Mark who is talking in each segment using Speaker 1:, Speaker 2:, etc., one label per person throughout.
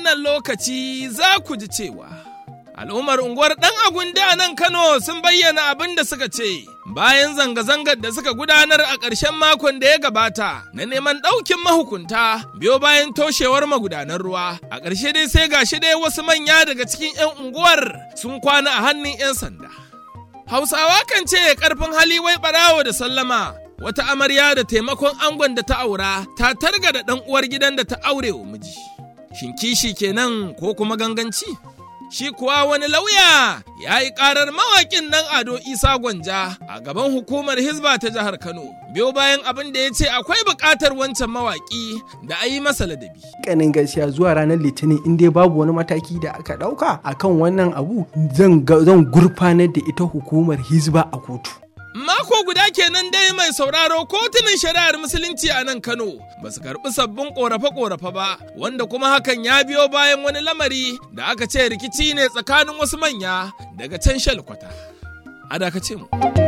Speaker 1: wannan lokaci za ku ji cewa al'ummar unguwar ɗan agundi a nan Kano sun bayyana abin da suka ce bayan zanga-zangar da suka gudanar a ƙarshen makon da ya gabata na neman ɗaukin mahukunta biyo bayan toshewar magudanar ruwa a ƙarshe dai sai gashi dai wasu manya daga cikin 'yan unguwar sun kwana a hannun 'yan sanda hausawa kan ce ƙarfin hali wai ɓarawo da sallama wata amarya da taimakon angon da ta aura ta targa da ɗan uwar gidan da ta aure wa miji shin kishi kenan ko kuma ganganci shi kuwa wani lauya ya yi karar mawaƙin nan ado isa gwanja a gaban hukumar hizba ta jihar kano biyo bayan abin da ya ce akwai buƙatar wancan mawaƙi da a yi masa ladabi
Speaker 2: kanin gaskiya zuwa ranar litinin in dai babu wani mataki da aka ɗauka akan wannan abu zan gurfanar da ita hukumar hizba a kotu
Speaker 1: Mako guda kenan dai mai sauraro kotunan shari'ar musulunci a nan Kano ba su karɓi sabbin ƙorafe-ƙorafe ba, wanda kuma hakan ya biyo bayan wani lamari da aka ce rikici ne tsakanin wasu manya daga can shalkwata. A dakace mu.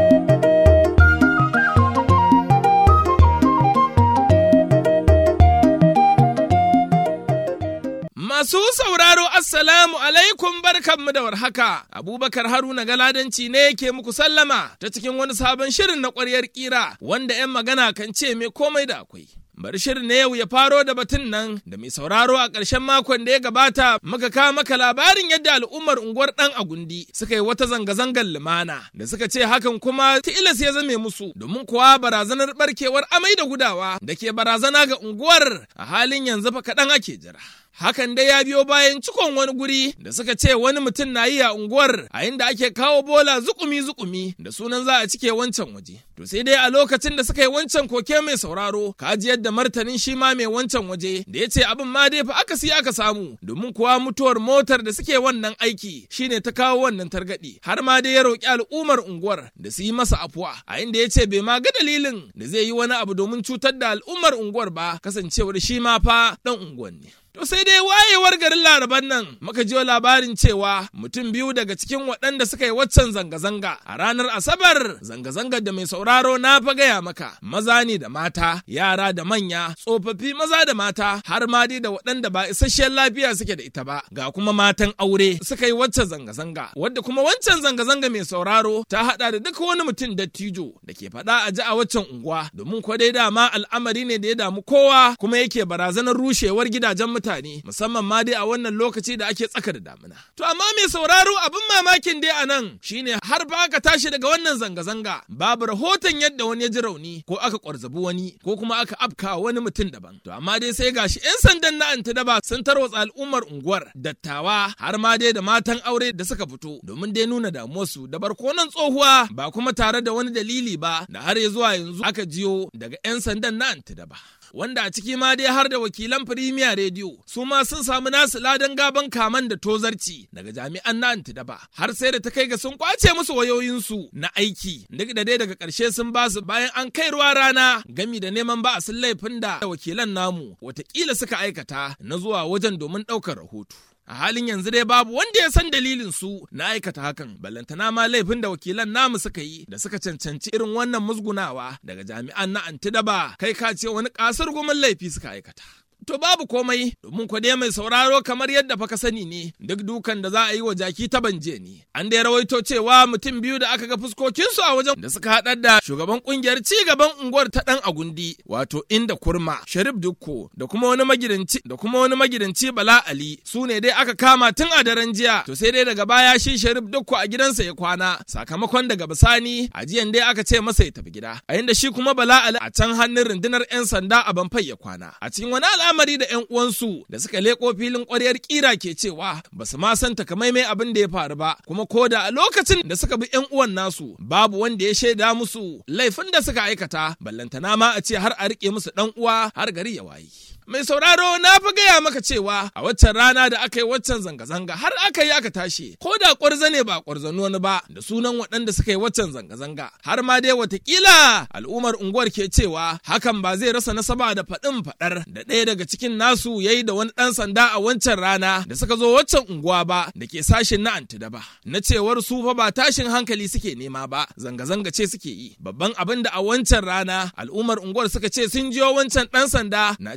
Speaker 1: Masu sauraro Assalamu alaikum barkanmu da warhaka. Abubakar Haruna Galadanci ne yake muku sallama ta cikin wani sabon shirin na ƙwaryar ƙira wanda 'yan magana kan ce mai komai da akwai. Bari shirin na yau ya faro da batun nan da mai sauraro a ƙarshen makon da ya gabata muka kawo maka labarin yadda al'ummar unguwar ɗan agundi suka yi wata zanga-zangar lumana da suka ce hakan kuma tilas ya zame musu domin kuwa barazanar barkewar amai da gudawa da ke barazana ga unguwar a halin yanzu fa kaɗan ake jira. Hakan dai ya biyo bayan cikon wani guri da suka ce wani mutum na yi a unguwar a inda ake kawo bola zukumi-zukumi da sunan za a cike wancan waje. To sai dai a lokacin da suka yi wancan koke mai sauraro, kaji yadda martanin shi ma mai wancan waje da ya ce abin ma dai fa aka siya aka samu domin kuwa mutuwar motar da suke wannan aiki shine ta kawo wannan targaɗi. Har ma dai ya roƙi al'ummar unguwar da su yi masa afuwa a inda ya ce bai ma ga dalilin da zai yi wani abu domin cutar da al'ummar unguwar ba kasancewar shi ma fa ɗan unguwar ne. To sai dai wayewar garin laraban nan muka jiyo labarin cewa mutum biyu daga cikin waɗanda suka yi waccan zanga-zanga a ranar Asabar zanga-zangar da mai sauraro na fa gaya maka maza ne da mata yara da manya tsofaffi maza da mata har ma dai da waɗanda ba isasshen lafiya suke da ita ba ga kuma matan aure suka yi waccan zanga-zanga wadda kuma wancan zanga-zanga mai sauraro ta haɗa da duk wani mutum dattijo da ke faɗa a ji a waccan unguwa domin ko dai dama al'amari ne da ya damu kowa kuma yake barazanar rushewar gidajen mutane mutane musamman ma dai a wannan lokaci da ake tsaka da damina. To amma mai sauraro abin mamakin dai a nan shine har ba aka tashi daga wannan zanga-zanga babu rahoton yadda wani ya ji rauni ko aka kwarzabi wani ko kuma aka afka wani mutum daban. To amma dai sai gashi 'yan sandan na antidaba sun tarwatsa al'ummar unguwar dattawa har ma dai da matan aure da suka fito domin dai nuna damuwarsu da barkonan tsohuwa ba kuma tare da wani dalili ba da har ya zuwa yanzu aka jiyo daga 'yan sandan na antidaba. wanda a ciki ma dai har da wakilan Firimiya rediyo su ma sun samu nasu ladan gaban kaman da tozarci daga jami'an na antidaba har sai da ta kai ga sun kwace musu wayoyinsu na aiki duk da dai daga ƙarshe sun ba su bayan an kai ruwa rana gami da neman ba sun laifin da wakilan namu watakila suka aikata na zuwa wajen domin ɗaukar rahoto. a halin yanzu dai babu wanda ya san dalilin su na aikata hakan ballantana ma laifin da wakilan namu suka yi da suka cancanci irin wannan musgunawa daga jami'an na antidaba kai ka ce wani kasar gumin laifi suka aikata To babu komai domin ku dai mai sauraro kamar yadda fa ka sani ne duk dukan da za a yi wa jaki ta banje ne. An dai rawaito cewa mutum biyu da aka ga fuskokinsu a wajen da suka haɗar da shugaban kungiyar ci gaban unguwar ta ɗan agundi wato inda kurma Sharif Dukko da kuma wani magidanci da kuma wani magidanci Bala Ali su ne dai aka kama tun a daren jiya to sai dai daga baya shi Sharif Dukko a gidansa ya kwana sakamakon daga bisani a jiyan dai aka ce masa ya tafi gida a inda shi kuma Bala Ali a can hannun rundunar 'yan sanda a Banfai ya kwana a cikin wani al'amari da 'yan uwansu da suka leko filin ƙwaryar kira ke cewa ba su ma san takamaimai abin da ya faru ba kuma ko da a lokacin da suka bi 'yan uwan nasu babu wanda ya shaida musu laifin da suka aikata ballantana ma a ce har a rike musu dan uwa har gari ya wayi. Mai sauraro na fi gaya maka cewa a waccan rana da aka yi waccan zanga-zanga har aka yi aka tashi ko da ƙwarza ne ba ƙwarzano wani ba da sunan waɗanda suka yi waccan zanga-zanga har ma dai watakila al'ummar unguwar ke cewa hakan ba zai rasa nasaba da faɗin faɗar da ɗaya daga cikin nasu ya yi da wani ɗan sanda a wancan rana da suka zo waccan unguwa ba da ke sashin na antidaba na cewar su fa ba tashin hankali suke nema ba zanga-zanga ce suke yi babban abin da a wancan rana al'ummar unguwar suka ce sun jiyo wancan ɗan sanda na cewar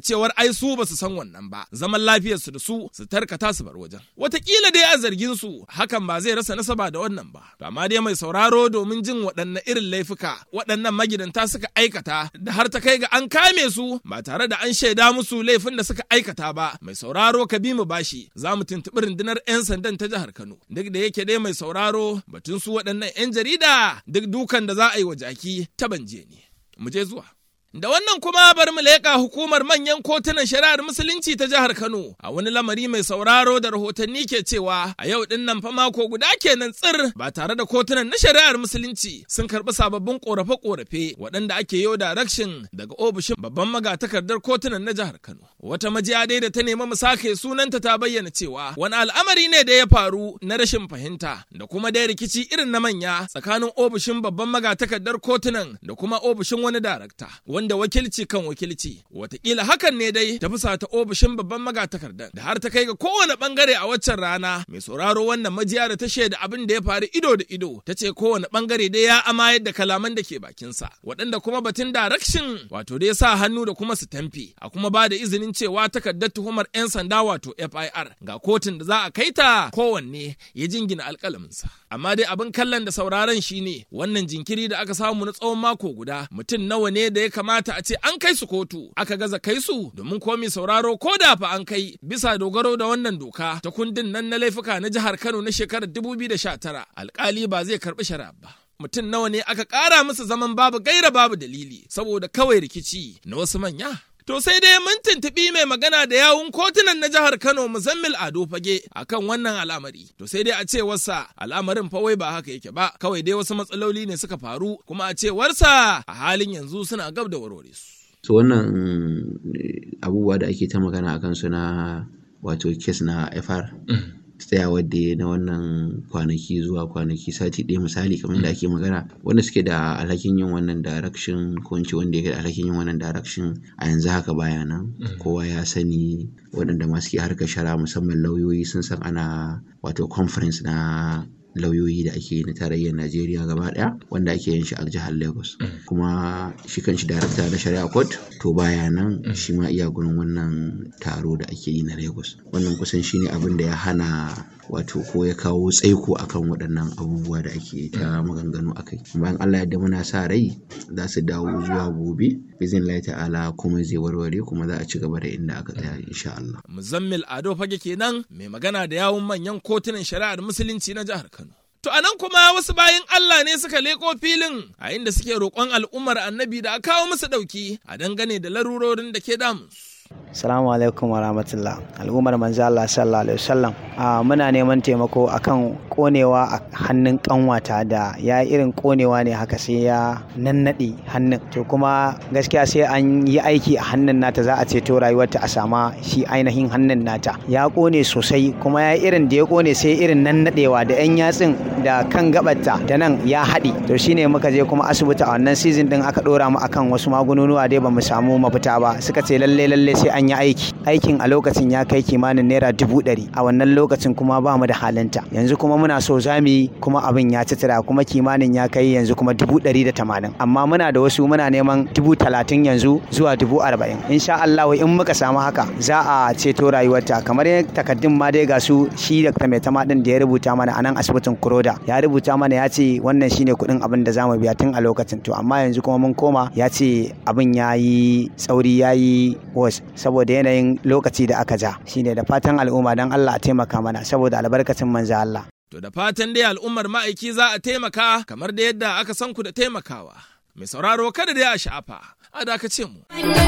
Speaker 1: ai su ba su san wannan ba zaman lafiyarsu da su su tarkata su bar wajen watakila dai a zargin su hakan ba zai rasa nasaba da wannan ba to amma dai mai sauraro domin jin waɗanne irin laifuka waɗannan magidanta suka aikata da har ta kai ga an kame su ba tare da an shaida musu laifin da suka aikata ba mai sauraro ka bi mu bashi za mu tuntuɓi rundunar 'yan sandan ta jihar Kano duk da yake dai mai sauraro batun su waɗannan 'yan jarida duk dukan da za a yi wa jaki ta banje ne mu je zuwa Da wannan kuma bari mu leƙa hukumar manyan kotunan shari'ar musulunci ta jihar Kano a wani lamari mai sauraro da rahotanni ke cewa a yau din nan fa mako guda kenan tsir ba tare da kotunan na shari'ar musulunci sun karɓi sababbin ƙorafe-ƙorafe waɗanda ake yau direction daga ofishin babban magatakardar kotunan na jihar Kano. Wata majiya dai da ta nemi mu sake sunanta ta bayyana cewa wani al'amari ne da ya faru na rashin fahimta da kuma dai rikici irin na manya tsakanin ofishin babban magatakardar kotunan da kuma ofishin wani darakta. wanda wakilci kan wakilci watakila hakan ne dai ta fusata ofishin babban magatakardan da har ta kai ga kowane bangare a waccan rana mai sauraro wannan majiya da ta shaida abin da ya faru ido da ido ta ce kowane bangare dai ya amayar da kalaman da ke bakinsa waɗanda kuma batun direction wato dai sa hannu da kuma su tamfi a kuma ba da izinin cewa takardar tuhumar 'yan sanda wato FIR ga kotun da za a kai ta kowanne ya jingina alƙalaminsa amma dai abin kallon da sauraron shine wannan jinkiri da aka samu na tsawon mako guda mutum nawa ne da ya kamata a ce an kai su kotu aka gaza kai su domin komi sauraro ko da fa an kai bisa dogaro da wannan doka ta kundin nan na laifuka na jihar Kano na shekarar 2019 alkali ba zai karbi shari'a ba mutum nawa ne aka ƙara musu zaman babu gaira babu dalili saboda kawai rikici na wasu manya To sai dai mun tuntuɓi mai magana da yawun kotunan na jihar Kano Muzammil Ado Fage akan wannan al'amari. To sai dai a cewarsa al'amarin fa wai ba haka yake ba, kawai dai wasu matsaloli ne suka faru kuma a cewarsa a halin yanzu suna gab da warware su.
Speaker 3: So wannan abubuwa da ake ta magana a kansu na wato kes na FR. tsayawar da na wannan kwanaki zuwa kwanaki sati ɗaya misali kamar da ake magana wanda suke da alhakin yin wannan direction ko in ce wanda yake da alhakin yin wannan direction a yanzu haka baya nan kowa ya sani waɗanda masu ke harkar shara musamman lauyoyi sun san ana wato conference na lauyoyi da ake na tarayyar Najeriya gaba daya wanda ake yin shi a jihar Lagos kuma shi kan shi darakta na shari'a court to baya nan shi ma iya gurin wannan taro da ake yi na Lagos wannan kusan shine abin da ya hana wato ko ya kawo tsaiko akan waɗannan abubuwa da ake ta maganganu akai bayan Allah yadda muna sa rai za su dawo zuwa gobe bizin lai ta'ala kuma zai warware kuma za a ci gaba da inda aka tsaya insha Allah
Speaker 1: Muzammil Ado Fage kenan mai magana da yawun manyan kotunan shari'ar musulunci na jihar Kano To a nan kuma wasu bayan Allah ne suka leko filin a inda suke roƙon al'ummar annabi da a kawo musu ɗauki a dangane da larurorin da ke damunsu.
Speaker 4: Salamu alaikum wa rahmatullah. Al'ummar manzo Allah sallallahu alaihi wasallam. muna neman taimako akan konewa a hannun kanwata da ya irin konewa ne haka sai ya nannade hannun. To kuma gaskiya sai an yi aiki a hannun nata za a ceto rayuwarta a sama shi ainihin hannun nata. Ya kone sosai kuma ya irin da ya kone sai irin nannadewa da yan yatsin da kan gabarta da nan ya haɗi. To shine muka je kuma asibiti a wannan season din aka dora mu akan wasu magununuwa dai bamu samu mafita ba. Suka ce lalle lalle sai an yi aiki aikin a lokacin ya kai kimanin naira dubu ɗari a wannan lokacin kuma ba mu da halinta yanzu kuma muna so za mu yi kuma abin ya citira kuma kimanin ya kai yanzu kuma dubu ɗari da tamanin amma muna da wasu muna neman dubu talatin yanzu zuwa dubu arba'in insha Allah in muka samu haka za a ceto rayuwarta kamar takaddun ma dai ga su shi da mai tama din da ya rubuta mana a nan asibitin kuroda ya rubuta mana ya ce wannan shine kuɗin abin da za mu biya tun a lokacin to amma yanzu kuma mun koma ya ce abin ya yi tsauri ya yi was saboda yanayin lokaci da aka ja shine da fatan al'umma don Allah a taimaka mana saboda albarkacin manzo Allah
Speaker 1: To da fatan dai al'ummar ma'aiki za a taimaka kamar da yadda aka san ku da taimakawa. Mai sauraro kada dai a sha'afa, a dakace mu.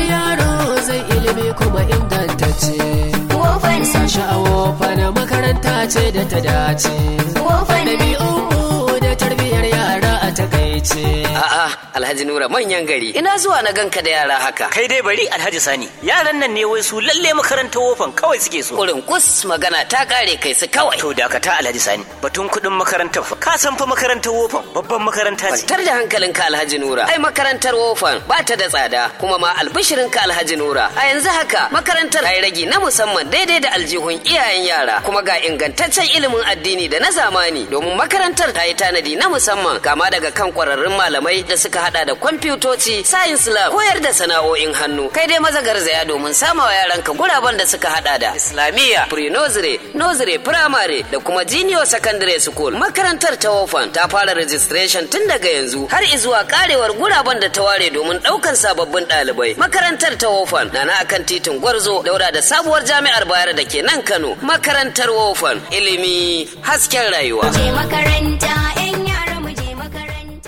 Speaker 5: yaro zai ilimi kuma ingantacce. Wofan sashi a wofan makaranta ce da ta dace. Wofan ɗabi'u da tarbiyyar yara a takaice.
Speaker 6: A'a, Alhaji Nura manyan gari. Ina zuwa na ganka da yara haka.
Speaker 7: Kai dai bari Alhaji Sani. Yaran nan ne wai su lalle makarantar wofan kawai suke so.
Speaker 6: Kurin kus magana ta kare kai su kawai.
Speaker 7: To dakata Alhaji Sani. Batun kuɗin makarantar fa. Ka san fa makarantar wofan babban makaranta ce.
Speaker 6: Kwantar da hankalinka Alhaji Nura. Ai makarantar wofan ba ta da tsada kuma ma albishirinka Alhaji Nura. A yanzu haka makarantar ta yi ragi na musamman daidai da aljihun iyayen yara kuma ga ingantaccen ilimin addini da na zamani domin makarantar ta yi tanadi na musamman kama daga kan kwararrun malamai da suka hada da kwamfutoci science lab koyar da sana'o'in hannu kai dai maza garzaya domin samawa yaranka guraben da suka hada da islamiyya pre-nursery nursery primary da kuma junior secondary school makarantar ta wofan ta fara registration tun daga yanzu har izuwa karewar guraben da ta ware domin daukan sababbin ɗalibai makarantar ta wofan na na akan titin gwarzo daura da sabuwar jami'ar bayar da ke nan kano makarantar wofan ilimi hasken rayuwa
Speaker 8: je makaranta 'yan yara mu je makaranta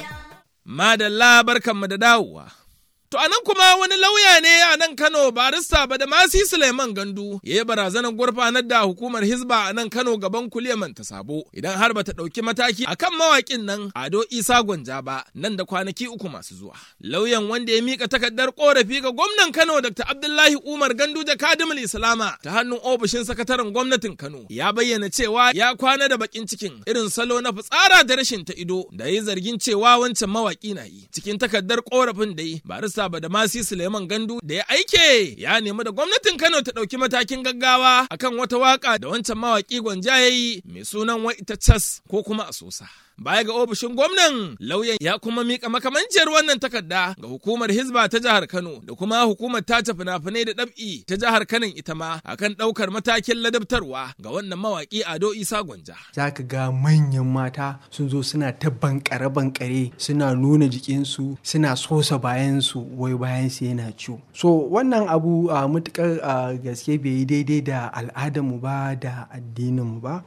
Speaker 1: Madalla barkanmu da dawowa. To anan kuma wani lauya ne a nan Kano barista Badamasi Suleiman Gandu ya yi barazanar gurfanar da hukumar Hizba a nan Kano gaban kuliyaman ta sabo idan har bata ɗauki mataki akan mawaƙin nan Ado Isa Gwanja ba nan da kwanaki uku masu zuwa. Lauyan wanda ya mika takardar korafi ga gwamnan Kano Dr. Abdullahi Umar Gandu da Kadimul Islama ta hannun ofishin sakataren gwamnatin Kano ya bayyana cewa ya kwana da bakin cikin irin salo na fitsara da rashin ta ido da ya zargin cewa wancan mawaƙi na yi cikin takardar korafin da yi barista Saba da Masi Suleiman Gandu da ya aike ya nemi da gwamnatin Kano ta ɗauki matakin gaggawa akan wata waka da wancan mawaƙi gwanja ya yi mai sunan wai ita cas ko kuma a sosa. Baya ga ofishin gwamnan lauyan ya kuma mika makamanciyar wannan takarda ga hukumar Hizba ta jihar Kano da kuma hukumar tace fina-finai da ɗab'i ta jihar Kano ita ma akan ɗaukar matakin ladabtarwa ga wannan mawaƙi Ado Isa Gwanja.
Speaker 2: za ka ga manyan mata sun zo suna ta bankare-bankare suna nuna jikinsu suna sosa bayansu wai bayansu yana ciwo so wannan abu a matukar a gaske bai yi daidai da al'adarmu ba da addininmu ba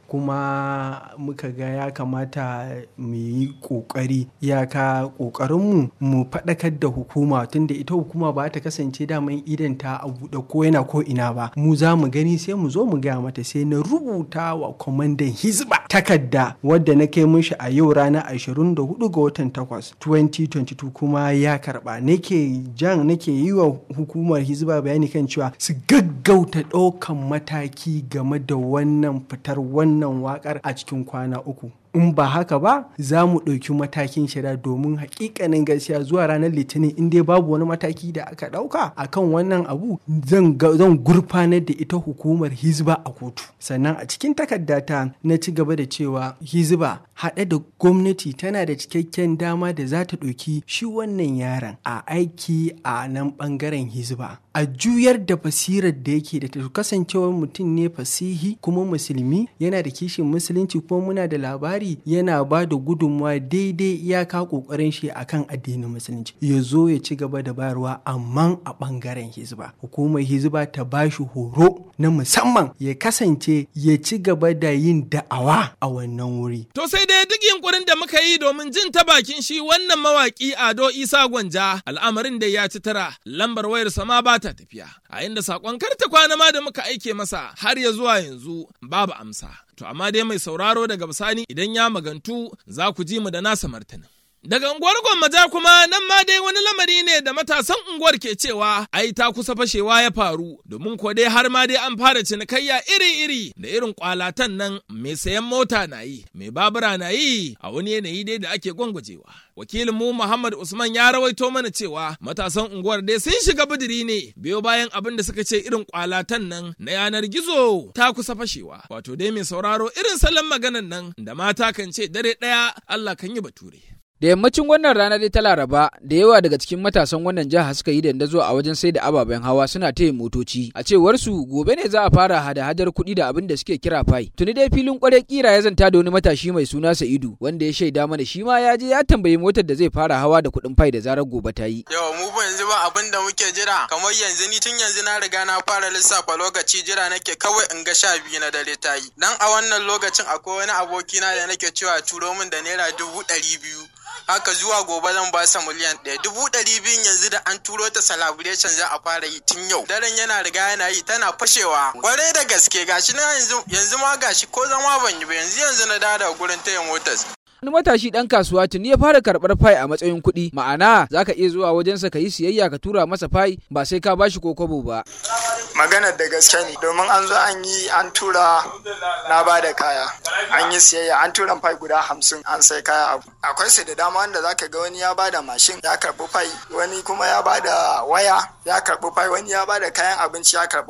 Speaker 2: kuma muka ga ya kamata mu yi kokari iyaka kokarinmu mu faɗakar da hukuma tunda ita hukuma ba ta kasance daman idan ta a buɗe ko yana ko ina ba mu za mu gani sai mu zo mu gaya mata sai na rubuta wa kwamandan hizba takarda wadda na kai mishi a yau ranar 24 ga watan 8 2022 kuma ya karba nake jan nake yi wa hukumar hizba bayani kan cewa su gaggauta ɗaukan mataki game da wannan fitar wannan wakar a cikin kwana uku in ba haka ba za mu ɗauki matakin shari'a domin hakikanin gaskiya zuwa ranar litinin in dai babu wani mataki da aka ɗauka akan wannan abu zan gurfanar da ita hukumar hizba a kotu sannan a cikin takardata na ci gaba da cewa hizba haɗe da gwamnati tana da cikakken dama da za ta ɗauki shi wannan yaron a aiki a nan ɓangaren hizba a juyar da basirar da yake da ta kasancewar mutum ne fasihi kuma musulmi yana da kishin musulunci kuma muna da labari yana ba da gudunmawa daidai iyaka kokarin shi akan addinin musulunci ya zo ya ci gaba da bayarwa amma a bangaren hizba hukumar hizba ta ba shi horo na musamman ya kasance ya ci gaba da yin da'awa a wannan wuri
Speaker 1: To sai dai duk yunkurin da muka yi domin jin ta bakin shi wannan mawaki Ado Isa Gwanja al'amarin da ya ci tara lambar wayar sama ba ta tafiya a inda sakon karta kwana ma da muka aike masa har ya zuwa yanzu babu amsa. To amma dai mai sauraro daga bisani idan ya magantu za ku ji mu da nasa martanin. Daga unguwar Gwammaja kuma nan ma dai wani lamari ne da matasan unguwar ke cewa ai ta kusa fashewa ya faru domin ko dai har ma dai an fara cinikayya iri-iri da irin kwalatan nan mai sayan mota na yi mai babura na yi a wani yanayi dai da ake gwangwajewa. Wakilin mu Muhammad Usman ya rawaito mana cewa matasan unguwar dai sun shiga bidiri ne biyo bayan abin da suka ce irin kwalatan nan na yanar gizo ta kusa fashewa. Wato dai mai sauraro irin salon maganan nan da mata kan ce dare ɗaya Allah kan yi bature.
Speaker 9: Da yammacin wannan rana dai ta Laraba, da yawa daga cikin matasan wannan jiha suka yi dandazo a wajen sai da ababen hawa suna taya motoci. A cewar su gobe ne za a fara hada-hadar kuɗi da abin da suke kira fai. Tuni dai filin kwarai kira ya zanta da wani matashi mai suna Sa'idu, wanda ya shaida mana shi ma ya je ya tambayi motar da zai fara hawa da kuɗin fai da zarar gobe ta yi.
Speaker 10: Yau mu ba yanzu ba abin da muke jira kamar yanzu ni tun yanzu na riga na fara lissafa lokaci jira nake kawai in ga sha biyu na dare ta yi. Dan a wannan lokacin akwai wani abokina da nake cewa turo min da naira dubu ɗari biyu. haka zuwa gobe zan ba sa miliyan ɗaya dubu ɗari biyun yanzu da an turo ta celebration za a fara yi tun yau daren yana riga yana yi tana fashewa kwarai da gaske gashi na yanzu yanzu ma gashi ko zama ban yi ba yanzu yanzu na dawo daga gurin taya motas
Speaker 9: Wani matashi ɗan kasuwa tuni ya fara karɓar fai a matsayin kuɗi, ma'ana za ka iya zuwa wajensa ka yi siyayya ka tura masa fai ba sai ka bashi ko kwabo ba.
Speaker 11: maganar da gaske ne domin an zo an yi an tura na ba da kaya an yi siyayya an tura fai guda hamsin an sai kaya abu akwai su da dama wanda zaka ga wani ya ba da mashin ya karbi fai wani kuma ya ba da waya ya karbi fai wani ya ba da kayan abinci ya karbi fai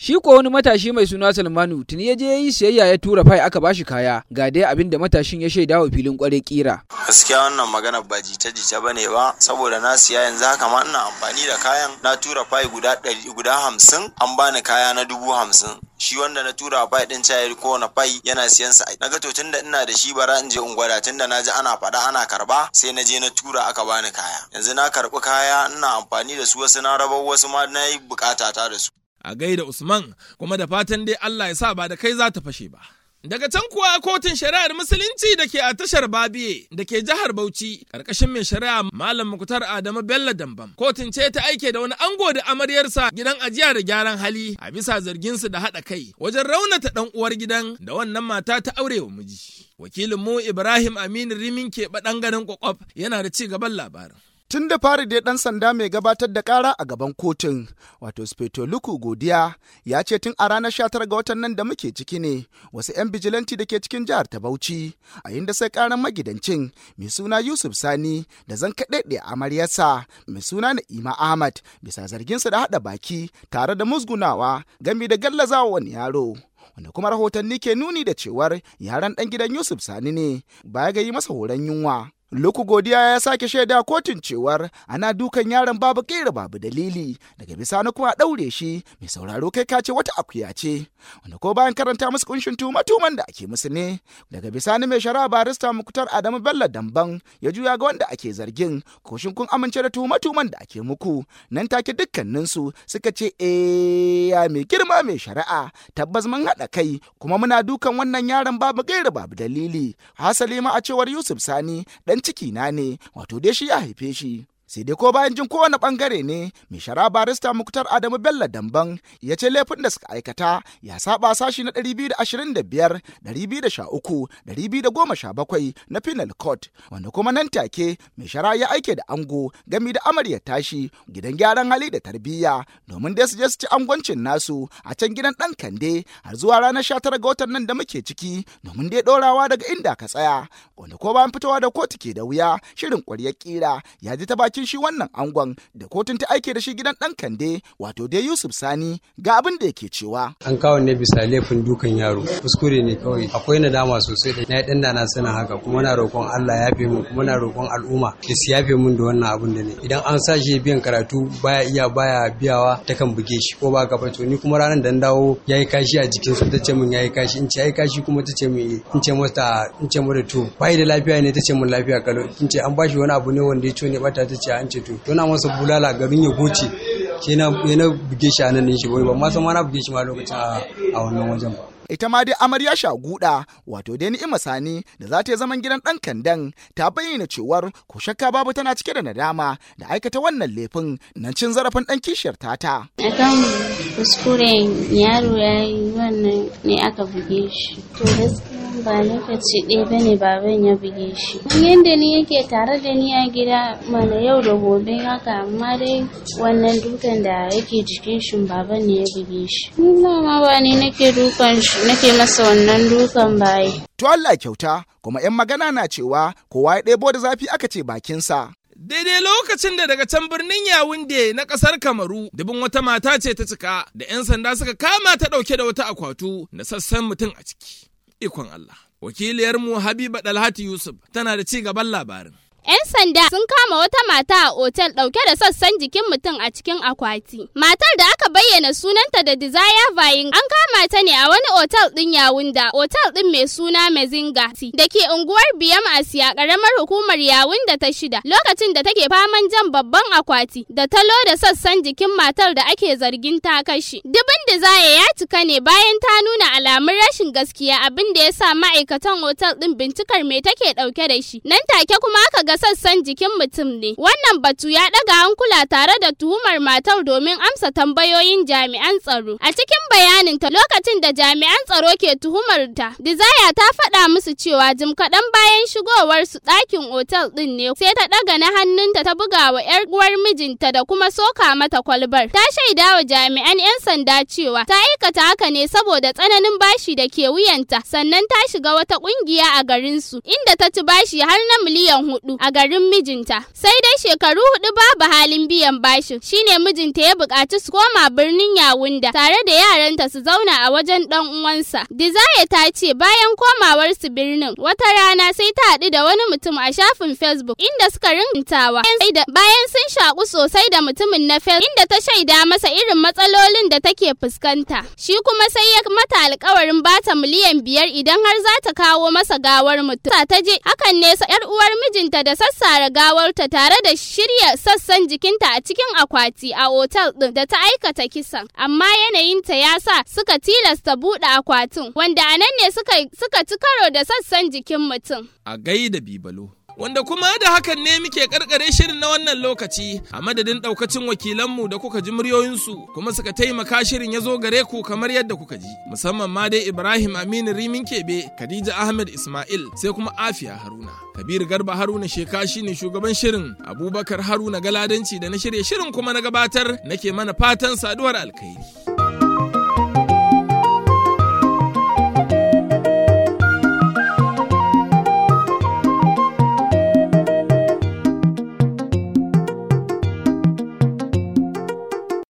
Speaker 9: Shi ko wani matashi mai suna Salmanu tuni ya je ya yi siyayya ya tura fai aka bashi kaya ga dai abin da matashin ya shaida wa filin kware kira.
Speaker 12: Gaskiya wannan magana ba jita-jita ba ne ba saboda na siya yanzu haka ma ina amfani da kayan na tura fai guda ɗari guda hamsin an bani kaya na dubu hamsin. Shi wanda na tura fai ɗin cayar kowane fai yana siyan sa. Na ga to tunda ina da shi bara in je in gwada tunda na ji ana faɗa ana karba sai na je na tura aka bani kaya. Yanzu na karɓi kaya ina amfani da su wasu na rabar wasu ma na yi bukata ta da su.
Speaker 1: a gaida Usman kuma da fatan dai Allah ya sa ba da kai za ta fashe ba. Daga can kuwa kotun shari'ar musulunci da ke a tashar Babiye da ke jihar Bauchi ƙarƙashin mai shari'a Malam Muktar Adamu Bello Dambam. Kotun ce ta aike da wani ango da amaryarsa gidan ajiya da gyaran hali a bisa zarginsu da haɗa kai wajen raunata ɗan uwar gidan da wannan mata ta aure wa miji. Wakilin mu Ibrahim Aminu Rimin ke ɗan ganin kwakwaf yana da ci gaban labarin.
Speaker 13: Tun da fari dai ɗan sanda mai gabatar da ƙara a gaban kotun, wato Speto Luku Godiya, ya ce tun a ranar 19 ga watan nan da muke ciki ne, wasu 'yan bijilanti da ke cikin jihar ta Bauchi, a inda sai ƙaran magidancin mai suna Yusuf Sani da zan kaɗaɗe amaryarsa mai suna Na'ima Ahmad bisa zarginsa da haɗa baki tare da musgunawa gami da gallazawa wani yaro. wanda kuma rahotanni ke nuni da cewar yaran ɗan gidan Yusuf Sani ne baya ga yi masa horon yunwa. Luku godiya ya sake shaida kotun cewar ana dukan yaron babu kera babu dalili daga bisani kuma a ɗaure shi mai sauraro kai kace wata akuya ce wanda ko bayan karanta musu kunshin tuma-tuman da ake musu ne daga bisani mai shari'a barista muktar adamu bello damban ya juya ga wanda ake zargin koshin kun amince da tuma-tuman da ake muku nan take dukkaninsu suka ce eh ya mai girma mai shari'a tabbas mun haɗa kai kuma muna dukan wannan yaron babu gaira babu dalili hasali ma a cewar yusuf sani dan ciki na ne wato dai shi ya haife shi sai dai ko bayan jin kowane bangare ne mai shara barista muktar adamu bello damban ya ce laifin da suka aikata ya saba sashi na 225 213 217 na penal court wanda kuma nan take mai shara ya aike da ango gami da amarya tashi gidan gyaran hali da tarbiyya domin dai su je su ci angwancin nasu a can gidan dan kande har zuwa ranar 19 ga watan nan da muke ciki domin dai dorawa daga inda ka tsaya wanda ko bayan fitowa da kotu ke da wuya shirin ƙwaryar kira ya ji ta bakin shi wannan angon da kotun ta aike da shi gidan dan kande wato dai Yusuf Sani ga abin da yake cewa
Speaker 14: an kawo ne bisa laifin dukan yaro kuskure ne kawai akwai nadama sosai da na yi dan na sanin haka kuma na roƙon Allah ya yafe mu kuma na roƙon al'umma da su yafe mun da wannan abin da ne idan an sa shi biyan karatu baya iya baya biyawa ta kan buge shi ko ba ka to ni kuma ranar da dawo yayi kashi a jikin su tace mun yayi kashi in ce yayi kashi kuma tace mun in ce mata in ce mata to bai da lafiya ne tace mun lafiya kalau in ce an bashi wani abu ne wanda ya ne bata tace an ce to tona masa bulala garin ya goce ke na buge shi a nan shi wai ba ma san ma na buge shi ma lokacin a wannan wajen ba
Speaker 13: ita ma dai amarya shaguda wato dai ni'ima sani da za ta yi zaman gidan ɗan kandan ta bayyana cewar ko shakka babu tana cike da nadama da aikata wannan laifin nan cin zarafin ɗan kishiyar tata.
Speaker 15: akan kuskuren yaro ya yi wannan ne aka buge shi to gaskiya ba lokaci ɗaya ba ne baban ya buge shi yadda ni yake tare da ni a gida mana yau da gobe haka amma dai wannan dukan da yake jikin shi baban ne ya buge shi ma ba ni nake dukan shi nake masa wannan dukan baye
Speaker 13: to Allah kyauta kuma 'yan magana na cewa kowa ya ɗebo da zafi aka ce bakinsa
Speaker 1: Daidai lokacin da daga can birnin Yawunde na ƙasar Kamaru, dubin wata mata ce ta cika da 'yan sanda suka kama ta ɗauke da wata akwatu na sassan mutum a ciki. Ikon Allah. Wakiliyarmu Habiba Dalhati Yusuf tana da ci gaban labarin.
Speaker 16: 'Yan sanda sun kama wata mata a otel ɗauke da sassan jikin mutum a cikin akwati. Matar da aka bayyana sunanta da Desire Vayin an kama ta ne a wani otel ɗin Yawunda, otel ɗin mai suna Mezinga da ke unguwar Biyam Asiya ƙaramar hukumar Yawunda ta shida lokacin da take faman jan babban akwati da talo da sassan jikin matar da ake zargin ta kashe. Dubin Desire ya cika ne bayan ta nuna alamun rashin gaskiya abin da ya sa ma'aikatan otel ɗin bincikar me take ɗauke da shi. Nan take kuma aka ga sassan jikin mutum ne. Wannan batu ya ɗaga hankula tare da tuhumar matar domin amsa tambayoyin jami'an tsaro. A cikin bayaninta lokacin da jami'an tsaro ke tuhumar ta, Desire ta faɗa musu cewa jim kaɗan bayan shigowar su ɗakin otal ɗin ne sai ta ɗaga na hannunta ta buga wa 'yar uwar mijinta da kuma soka mata kwalbar. Ta shaida wa jami'an 'yan sanda cewa ta aikata haka ne saboda tsananin bashi da ke wuyanta sannan ta shiga wata ƙungiya a garinsu inda ta ci bashi har na miliyan hudu. a garin mijinta. Sai dai shekaru hudu babu halin biyan bashin shine mijinta ya buƙaci su koma birnin Yawunda tare da yaranta su zauna a wajen ɗan uwansa. Desire ta ce bayan komawar su birnin wata rana sai ta haɗu da wani mutum a shafin Facebook inda suka rintawa. Bayan sun shaƙu sosai da mutumin na Facebook inda ta shaida masa irin matsalolin da take fuskanta. Shi kuma sai ya mata alƙawarin bata miliyan biyar idan har za ta kawo masa gawar mutum. Ta je hakan ne sa yar uwar mijinta da sassara gawarta tare da shirya sassan jikinta a cikin akwati a otal ɗin da ta aikata kisan. Amma yanayinta ya sa suka tilasta buɗe akwatin wanda a nan ne suka suka ci karo da sassan jikin mutum.
Speaker 1: A gaida bibalo. Wanda kuma da hakan ne muke karkare shirin na wannan lokaci a madadin daukacin wakilanmu da kuka ji muryoyinsu kuma suka taimaka shirin ya zo gare ku kamar yadda kuka ji musamman ma dai Ibrahim Aminu Rimin Kebe, Khadija Ahmed Ismail sai kuma Afiya Haruna. Kabir Garba Haruna Sheka shine shugaban shirin Abubakar Haruna Galadanci da na shirya shirin kuma na gabatar nake mana fatan saduwar alkhairi.